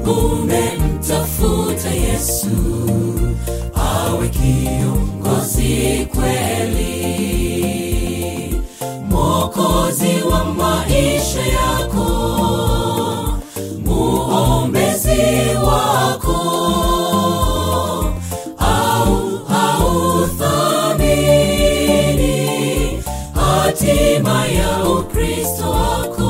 umemtafuta yesu awe kiongozi kweli mwokozi wa maisha yako muombezi wako au hauthamini hatima ya ukristo wako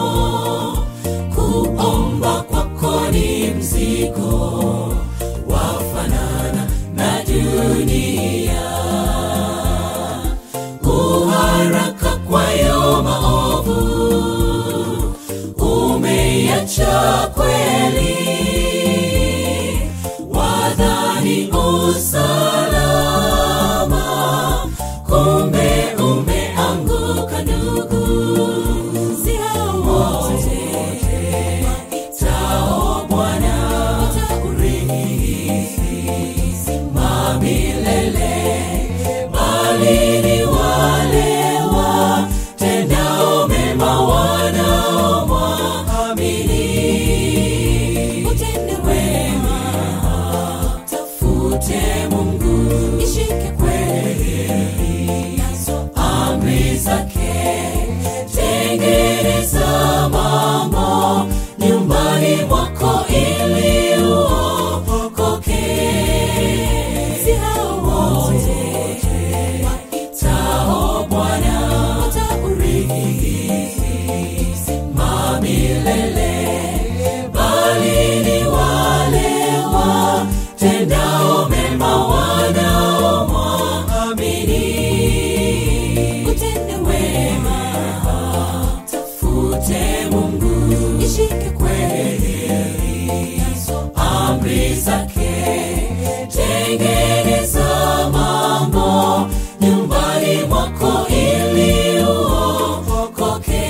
kuomba kwako ni mzigo wafanana na dunia uharaka kwayo maovu umeacha kweli wadhani usalama kumbe umeanguka ndugu si hao wote waitao bwana urithi ma milele bali ni wale watendao mema wanaomwamini utende wema tafute mungu ishike kweli nazo amri zake tengeneza mambo nyumbani mwako ili uokoke si hao wote waitao bwana wataurithi ma milele bali ni wale watendao mema wanaomwamini utende wema tafute mungu ishike kweli nazo amri zake tengeneza mambo nyumbani mwako ili uokoke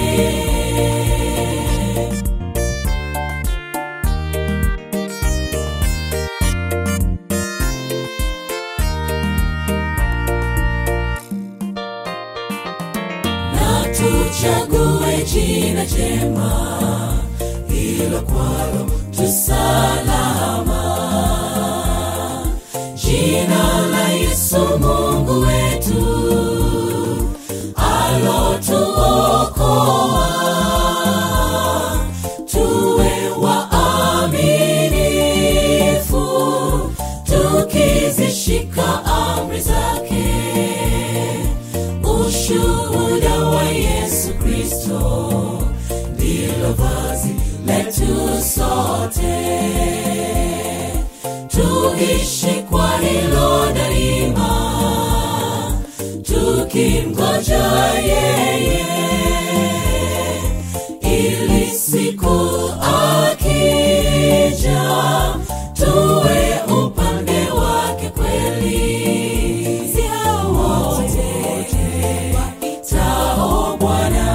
na tuchague jina jema hilo kwalo tusalama jina la yesu mungu wetu alotuokoa tuwe waaminifu tukizishika amri zake ushuhuda wa yesu kristo ndilo vazi letu sote tuishi kwa hilo daima tukimgoja yeye ili siku akija tuwe upande wake kweli si hao wote waitao bwana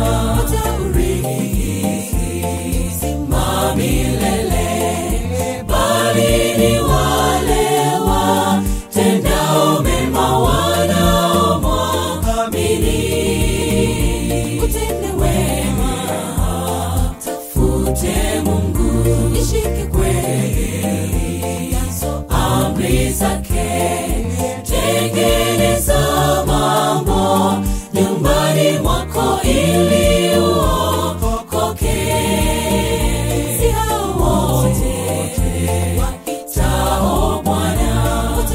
wataurithi ma milele bali ni wale watendao mema wanaomwamini utende wema tafute mungu ishike kweli nazo amri zake tengeneza mambo nyumbani mwako ili uokoke si hao wote waitao bwana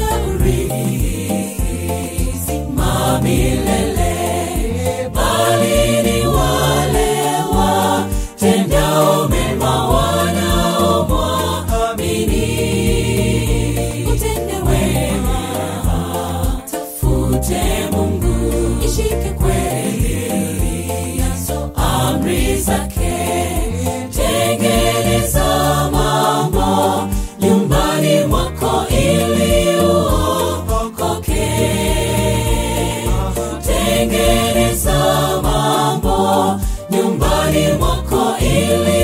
wataurithi ma milele bali ni wale watendao mema wanaomwamini utende wema tafute mungu ishike kweli nazo amri zake tengeneza mambo nyumbani mwako ili uokoke tengeneza mambo nyumbani mwako ili